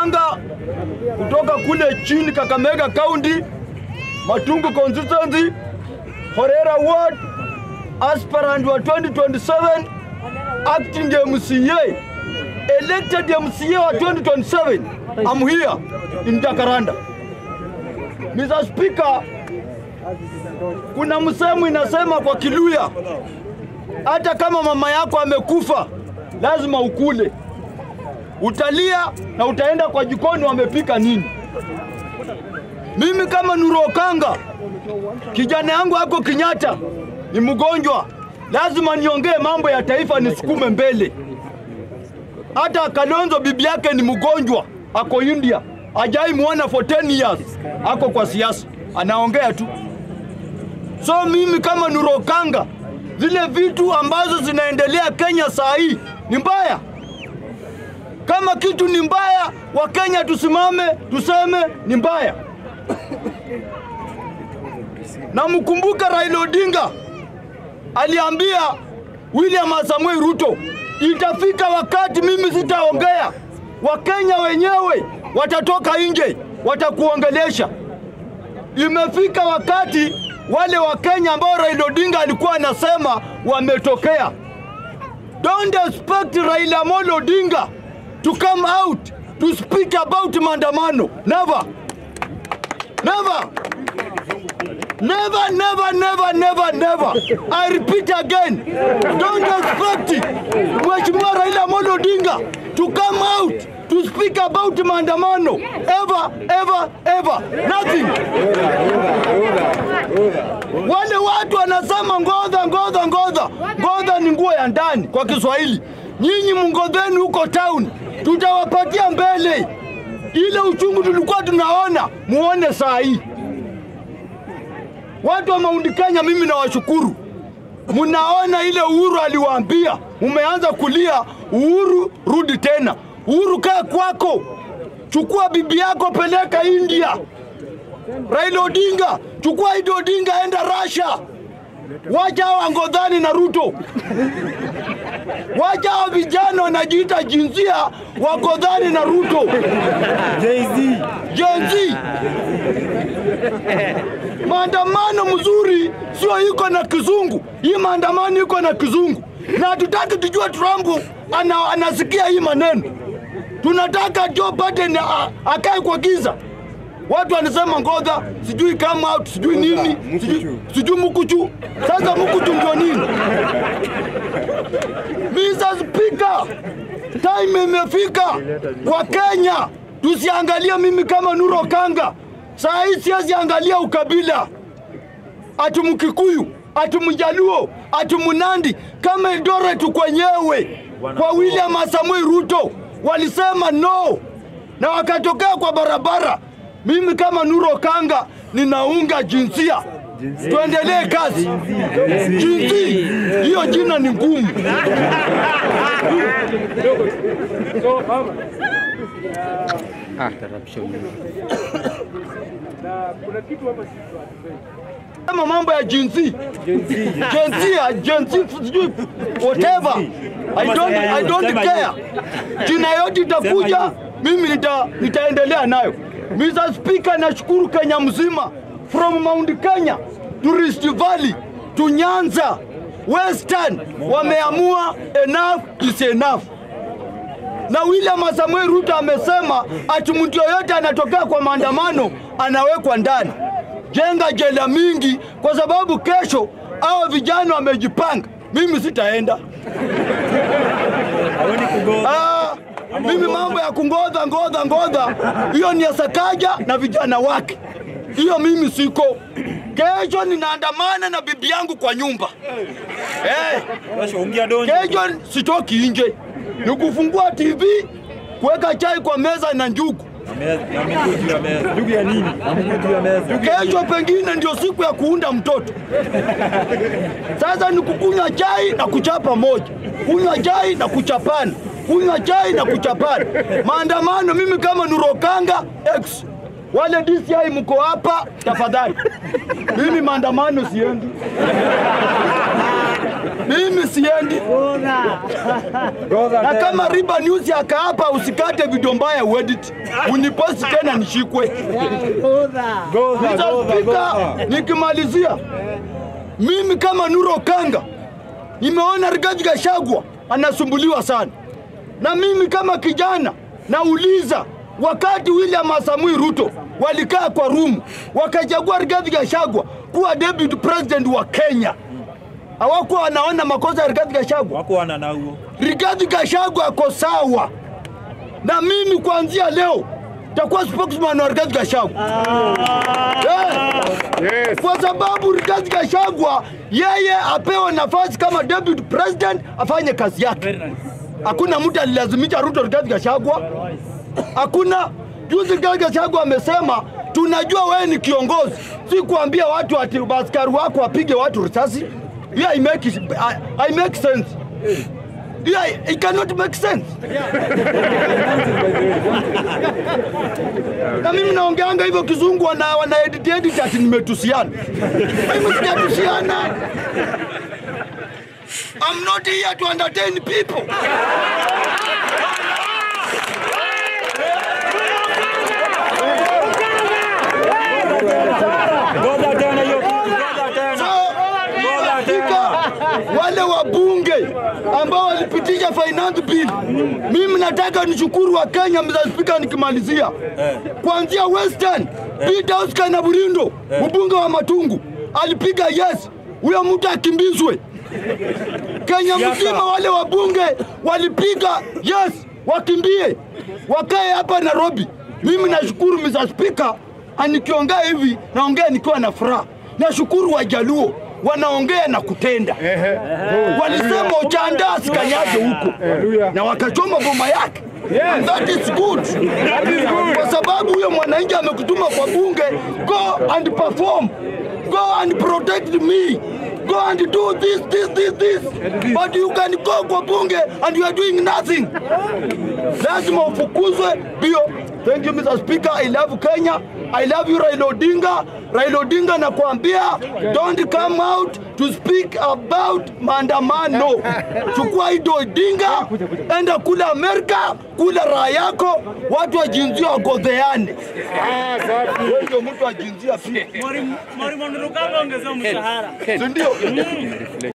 Okanga kutoka kule chini Kakamega County, Matungu constituency, Horera ward, aspirant wa 2027, acting MCA, elected MCA wa 2027. I'm here in Jacaranda. Mr. Speaker, kuna msemo inasema kwa Kiluya, hata kama mama yako amekufa lazima ukule. Utalia na utaenda kwa jikoni wamepika nini. Mimi kama Nuru Okanga, kijana yangu ako Kenyatta, ni mgonjwa, lazima niongee mambo ya taifa, nisukume mbele. Hata Kalonzo bibi yake ni mgonjwa, ako India, ajai muona for 10 years, ako kwa siasa, anaongea tu. So mimi kama Nuru Okanga, zile vitu ambazo zinaendelea Kenya saa hii ni mbaya. Kama kitu ni mbaya, Wakenya tusimame tuseme ni mbaya. Na mkumbuka Raila Odinga aliambia William Samoei Ruto, itafika wakati mimi sitaongea, Wakenya wenyewe watatoka nje, watakuongelesha. Imefika wakati wale Wakenya ambao Raila Odinga alikuwa anasema wametokea. Don't expect Raila Amolo Odinga to come out to speak about maandamano. Never. Never. Never, never, never, never, never. I repeat again. Don't expect Mheshimiwa Raila Amolo Odinga to come out to speak about maandamano. Ever, ever, ever. Nothing. Wale watu wanasema ngodha, ngodha, ngodha. Ngodha ni nguo ya ndani kwa Kiswahili. Nyinyi mngodheni huko town, tutawapatia mbele. Ile uchungu tulikuwa tunaona, muone saa hii. Watu wa Mount Kenya, mimi nawashukuru. Mnaona ile Uhuru aliwaambia, mumeanza kulia. Uhuru, rudi tena. Uhuru, kaa kwako, chukua bibi yako, peleka India. Raila Odinga, chukua Idi Odinga, enda Russia. Wacha hao Angodhani na Ruto, wacha hao vijana wanajiita jinsia wagodhani na Ruto. Gen Z. Maandamano mzuri sio iko na kizungu, hii maandamano iko na kizungu, na hatutaki tujue Trump ana, anasikia hii maneno. Tunataka Joe Biden a- akae kwa giza. Watu wanasema ngodha, sijui come out, sijui nini, sijui, sijui mukuchu. Sasa mukuchu ndio nini? Mr. Speaker, time imefika kwa Kenya tusiangalie mimi kama Nuru Okanga. Saa hii siwezi angalia ukabila, ati Mkikuyu, ati Mjaluo, ati Mnandi, kama Eldoret kwenyewe kwa William Samoei Ruto walisema no na wakatokea kwa barabara. Mimi kama Nuru Okanga ninaunga jinsia, tuendelee kazi. Jinsi hiyo jina ni ngumu. Kama mambo ya jinsi jinsia jinsi sijui whatever I don't, I don't care. Jina yote itakuja, mimi nita, nitaendelea nayo. Mr. Speaker, nashukuru Kenya mzima from Mount Kenya to Rift Valley to Nyanza Western wameamua enough is enough na William Samoei Ruto amesema ati mtu yoyote anatokea kwa maandamano anawekwa ndani. Jenga jela mingi, kwa sababu kesho hao vijana wamejipanga. Mimi sitaenda. Ah, mimi mambo ya kungodha ngodha ngodha, hiyo ni ya Sakaja na vijana wake, hiyo mimi siko. Kesho ninaandamana na bibi yangu kwa nyumba eh. Kesho sitoki nje, ni kufungua TV, kuweka chai kwa meza na njugu. Ndugu ya nini? Kesho pengine ndio siku ya kuunda mtoto. Sasa ni kukunywa chai na kuchapa moja, kunywa chai na kuchapana, kunywa chai na kuchapana. Maandamano, mimi kama Nuru Okanga X, wale DCI mko hapa, tafadhali. Mimi maandamano siendi. mimi siendi. Na kama Riba News akaapa usikate video mbaya uedit, uniposti tena nishikwe. Mr. Speaker, nikimalizia mimi kama Nuro Kanga nimeona Rigathi Gachagua anasumbuliwa sana, na mimi kama kijana nauliza, wakati William Samoei Ruto walikaa kwa rumu wakachagua Rigathi Gachagua kuwa deputy president wa Kenya, hawakuwa wanaona makosa ya Rigathi Gachagua. wako wana nauo Rigathi Gachagua ako sawa, na mimi kuanzia leo takuwa spokesman wa Rigathi Gachagua Eh, kwa sababu Rigathi Gachagua yeye apewe nafasi kama deputy president afanye kazi yake. Hakuna mtu alilazimisha Ruto Rigathi Gachagua, hakuna. Juzi Rigathi Gachagua amesema tunajua wewe ni kiongozi, si kuambia watu ati askari wako wapige watu risasi. Hiyo I make, I, I make sense. Yeah, it cannot make sense. na mimi naongeanga hivyo kizungu wana, wana edit edit ati nimetusiana. Mimi sijatusiana. I'm not here to entertain people. ngoja tena hiyo kitu ngoja tena So, katika wale wabunge ambao walipitisha finance bill, mimi nataka nishukuru wa Kenya, Mr. Speaker, nikimalizia kuanzia Western Peter Oscar na Burindo, mbunge wa Matungu alipiga yes, huyo mtu akimbizwe. Kenya mzima wale wabunge walipiga yes, wakimbie wakae hapa Nairobi. Mimi nashukuru Mr. Speaker, anikiongea hivi naongea nikiwa na furaha. Nashukuru Wajaluo wanaongea na kutenda. Walisema Ochanda asikanyage huko na wakachoma boma yake. And that is good. Kwa sababu huyo mwananchi amekutuma kwa bunge, go and perform, go and protect me, go and do this, this, this, this. But you can go kwa bunge and you are doing nothing. Lazima ufukuzwe bio. Thank you Mr. Speaker. I love Kenya. I love you Raila Odinga. Raila Odinga nakwambia don't come out to speak about maandamano. Chukua hido Odinga, enda kula Amerika, kula raha yako, watu wa jinsia wagodheane. Wewe ndio mtu wa jinsia pia, Mwalimu Mwalimu Ndurukanga ongezea mshahara. si ndio?